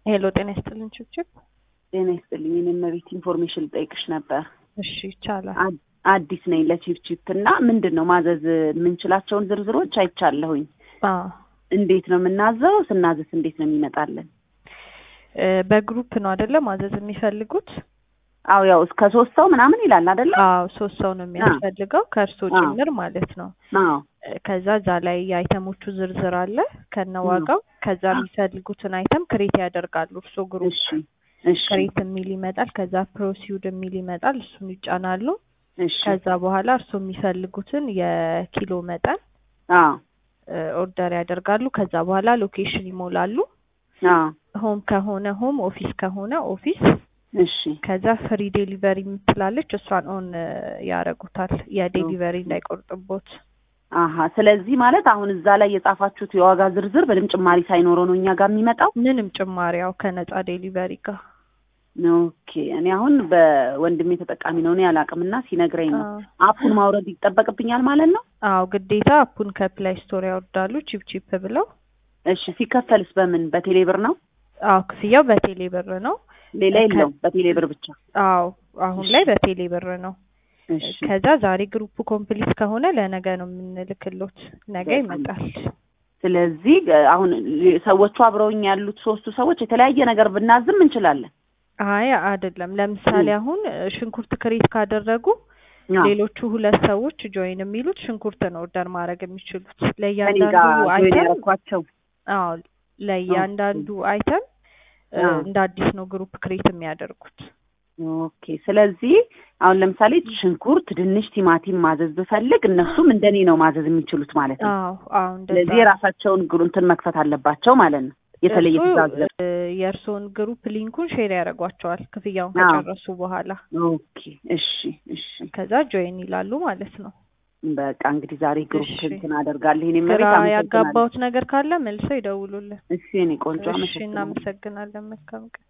ሄሎ ጤና ይስጥልን ችብችብ። ጤና ይስጥልኝ። እኔም መቤት ኢንፎርሜሽን ልጠይቅሽ ነበር። እሺ ይቻላል። አ- አዲስ ነኝ ለቺፕቺፕ እና ምንድን ነው ማዘዝ የምንችላቸውን ዝርዝሮች አይቻለሁኝ። አዎ እንዴት ነው የምናዘው? ስናዘዝ እንዴት ነው የሚመጣልን? እ፣ በግሩፕ ነው አይደለ ማዘዝ የሚፈልጉት? አዎ ያው እስከ ሶስት ሰው ምናምን ይላል አይደለ? አዎ ሶስት ሰው ነው የሚያስፈልገው ከእርሶ አዎ። ጭምር ማለት ነው። አዎ እ፣ ከዛ እዛ ላይ የአይተሞቹ ዝርዝር አለ ከነዋጋው። ከዛ የሚፈልጉትን አይተም ክሬት ያደርጋሉ እርሶ ግሩፕ እሺ እሺ ክሬት የሚል ይመጣል። ከዛ ፕሮሲውድ የሚል ይመጣል። እሱን ይጫናሉ። እሺ ከዛ በኋላ እርሶ የሚፈልጉትን የኪሎ መጠን አዎ እ፣ ኦርደር ያደርጋሉ። ከዛ በኋላ ሎኬሽን ይሞላሉ። አዎ ሆም ከሆነ ሆም፣ ኦፊስ ከሆነ ኦፊስ። እሺ ከዛ ፍሪ ዴሊቨሪ የምትላለች እሷን ኦን ያደርጉታል የዴሊቨሪ እንዳይቆርጥቦት። አሀ ስለዚህ ማለት አሁን እዛ ላይ የጻፋችሁት የዋጋ ዝርዝር ምንም ጭማሪ ሳይኖረው ነው እኛ ጋር የሚመጣው? ምንም ጭማሪያው ከነጻ ዴሊቨሪ ጋር ኦኬ እኔ አሁን በወንድሜ ተጠቃሚ ነው እኔ አላውቅም እና ሲነግረኝ ነው አዎ። አፑን ማውረድ ይጠበቅብኛል ማለት ነው አዎ ግዴታ አፑን ከፕላይ ስቶር ያወርዳሉ ቺፕ ቺፕ ብለው። እሺ ሲከፈልስ በምን በቴሌ ብር ነው አዎ ክፍያው በቴሌ ብር ነው። ሌላ ከ- የለውም በቴሌ ብር ብቻ አዎ አሁን ላይ በቴሌ ብር ነው። እሺ ከዛ ዛሬ ግሩፕ ኮምፕሊት ከሆነ ለነገ ነው የምንልክሎት፣ ነገ በጣም ይመጣል። ስለዚህ እ፣ አሁን ሰዎቹ አብረውኝ ያሉት ሶስቱ ሰዎች የተለያየ ነገር ብናዝም እንችላለን አይ አይደለም። ለምሳሌ ም። አሁን እ፣ ሽንኩርት ክሬት ካደረጉ አዎ። ሌሎቹ ሁለት ሰዎች ጆይን የሚሉት ሽንኩርት ነው ኦርደር ማድረግ የሚችሉት ከእኔ ጋር ለእያንዳንዱ ጆይን አይተም ያደረኳቸው አዎ ለእያንዳንዱ አይተም እ፣ አዎ። እንደ አዲስ ነው ግሩፕ ክሬት የሚያደርጉት። ኦኬ ስለዚህ አሁን ለምሳሌ ሽንኩርት፣ ድንች፣ ቲማቲም ማዘዝ ብፈልግ እነሱም እንደኔ ነው ማዘዝ የሚችሉት ማለት ነው። አዎ አዎ እንደዛ ስለዚህ ነው። የራሳቸውን ግሩ እንትን መክፈት አለባቸው ማለት ነው። የተለየ እሱ ትእዛዝ ለ- እ፣ የእርስዎን ግሩፕ ሊንኩን ሼር ያደርጓቸዋል ክፍያውን አዎ። ከጨረሱ በኋላ ኦኬ እሺ እሺ ከዛ ጆይን ይላሉ ማለት ነው። በቃ እንግዲህ ዛሬ ግሩፕ እሺ። እንትን አደርጋለሁ። እኔ ግራ መቤት አመሰግናለሁ። ያጋባውት ነገር ካለ መልሰው ይደውሉልን። እሺ እኔ ቆንጆ እሺ አመሰግናለሁ። እናመሰግናለን። መልካም ቀን